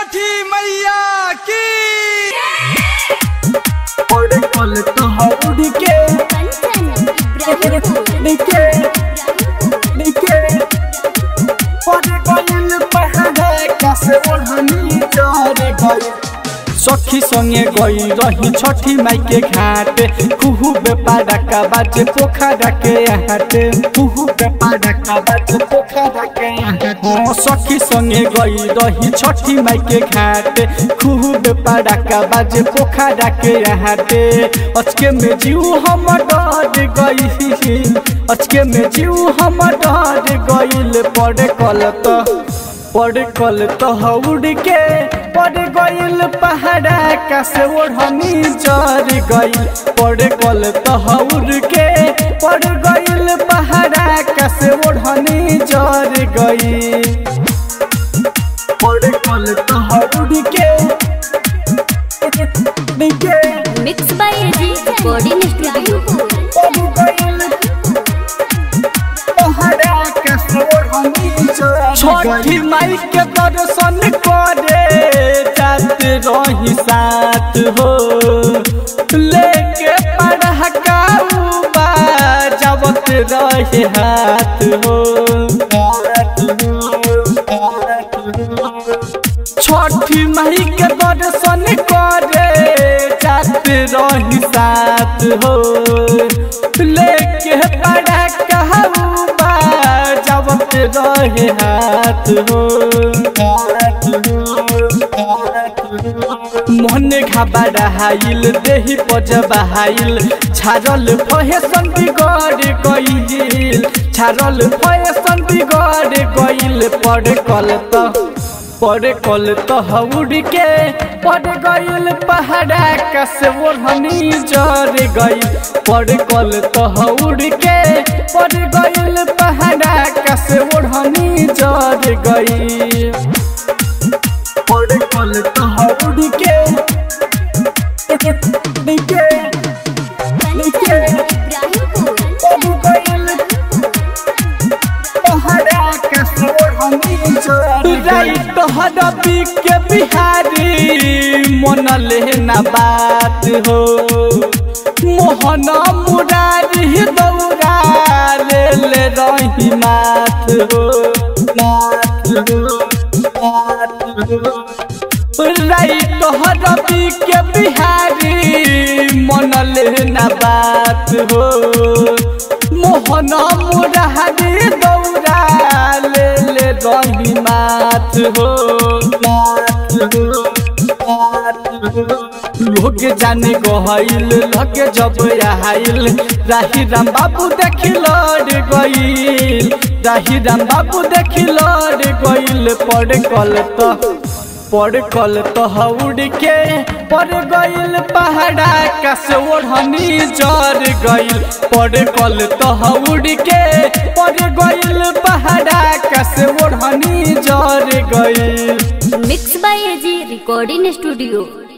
छठी मैया की और कल तो हौड़ के कंचन इब्राहिमपुर निके निके और गइल पहाड़ कैसे ओढ़नी चढ़ गई सखी संगे गई रही छठी माई के घाट कुहू बेपारा का बाज पोखरा के हाट कुहू बेपारा का बाज पोखरा के हाट हाँ, सखी संगे गई रही छठी माई के घाट कुहू बेपारा का बाज पोखरा के हाट अचके में जीव हम डर गई अचके में जीव हम डर गईल पड़े कल तो पड़ कल तो हौड़ के पड़ गइल पहाड़ा का से ओढ़नी चढ़ गइल पड़ कल तो हौड़ के पड़ गइल पहाड़ा का से ओढ़नी चढ़ गइल और कल तो हौड़ के निके mix by AG recording studio और गइल पहाड़ कैसे ओढ़नी चढ़ छठी माई के दर्शन करे जात रही साथ हो लेके पढ़ा जावत रहे हाथ हो छठी माई के दर्शन करे जात रही साथ हो लेके पढ़ा कहबा जावत रहे हाथ हो मन घबराइल देही पजबाइल छारल फैशन बिगड़ गइल छारल फैशन बिगड़ गइल पड़ कल त पड़ कल त हौड़ के पड़ गइल पहाड़ा का से ओढ़नी जर गइल पड़ कल त हौड़ के पड़ गइल पहाड़ा का से ओढ़नी जर गइल और कल तो हौड़ के निके कंचन इब्राहिमपुर राइट हडबी के बिहारी मन लेना बात हो मोहन मुरारी दौरा ले ले रही मात हो राइट हडबी के बिहारी मन लेना बात हो मोहन मुरारी दौरा ले ले रही मात हो लोग जाने गहल लगे जब आइल राही राम बाबू देखी लड़ गईल राही राम बाबू देखी लड़ गईल पड़ कल तो पड़ कल तो हौड़ के पड़ गइल पहाड़ा का से ओढ़नी जर गइल पड़ कल तो हौड़ के पड़ गइल पहाड़ा का से ओढ़नी जर गइल mix by AG recording studio